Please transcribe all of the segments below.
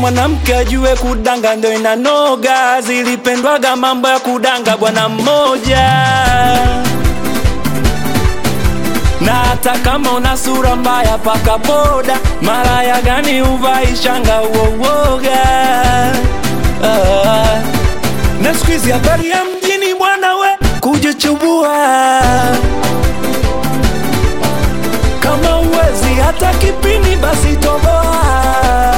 mwanamke ajue kudanga ndo inanoga, zilipendwaga mambo ya kudanga bwana mmoja. Na hata kama una sura mbaya, paka poda, maraya gani uvai shanga uowoga ah. Na siku hizi habari ya mjini bwana we kujichubua kama uwezi hata kipini basi toboa.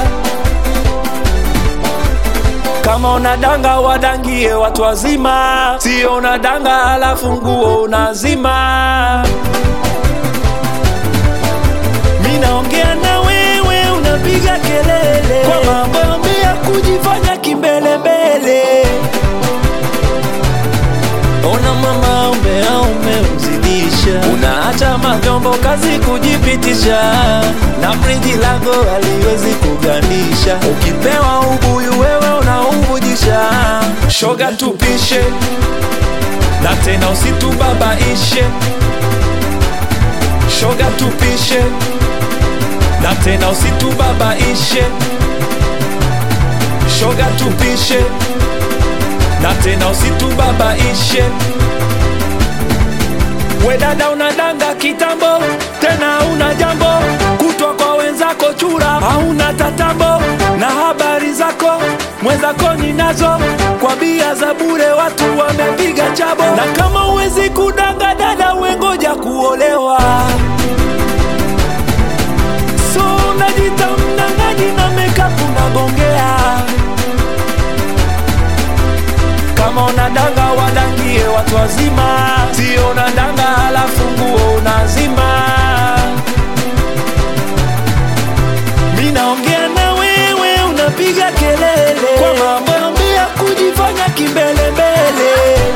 Kama unadanga wadangie watu wazima, sio unadanga halafu nguo unazima. Mi naongea na wewe unapiga kelele kwa mambo ya kujifanya kimbelembele. Ona mama umea umemzidisha, unaacha mavyombo kazi kujipitisha, na friji lako haliwezi kugandisha. Ukipewa ubuyu wewe unauvujisha, shoga tupishe na tena usitubabaishe, shoga tupishe na tena usitubabaishe, shoga tupishe na tena usitubabaishe. We dada unadanga kitambo, tena una jambo kutwa kwa wenzako chura, hauna tatambo na habari zako mwenzako ninazo, kwa bia za bure watu wamepiga chabo. Na kama uwezi kudanga dada, wengoja kuolewa. So unajita mnang'aji na makeup unagongea kama unadanga wadangie watu wazima, sio unadanga halafu nguo unazima. Mi naongea na wewe unapiga kelele kwa mambo ya kujifanya kimbelembele.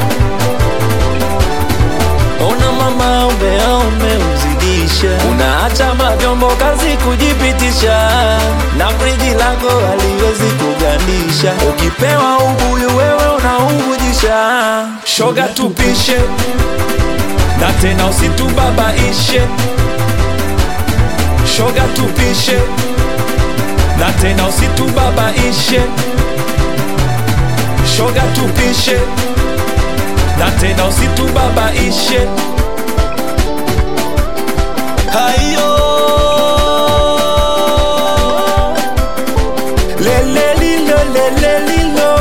Ona mama umea umemzidisha, unaacha mavyombo kazi kujipitisha, na friji lako haliwezi kugandisha. Ukipewa ubuyu wewe unauvujisha, shoga tupishe na tena usitubabaishe, shoga tupishe na tena usitubabaishe, shoga tupishe na tena usitubabaishe. Hayo lelelilo lelelilo,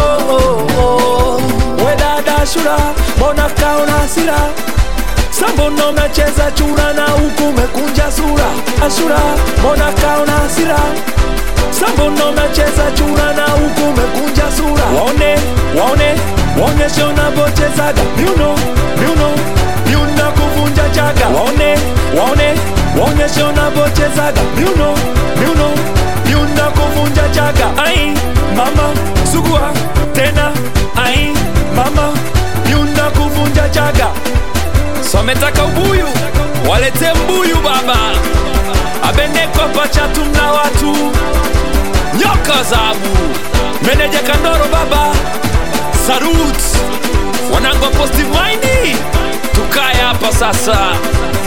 we dada Shura, mbona kaona hasira? Sambono unacheza chura na huku umekunja sura. Ashura, mbona kaona hasira? Sambono unacheza chura na huku umekunja sura. Waone, waone, waonyeshe unavyochezaga miuno, miuno, miuno kuvunja chaga. Waone, waone, waonyeshe unavyochezaga miuno, miuno, miuno kuvunja chaga. Ai, mama, sugua tena. Ai, mama, miuno kuvunja chaga. So ametaka ubuyu, walete mbuyu baba, abeneko pachatu mna watu nyoka zabu, meneja Kandoro baba, Sarut wanangu wa positive mind, tukae hapa sasa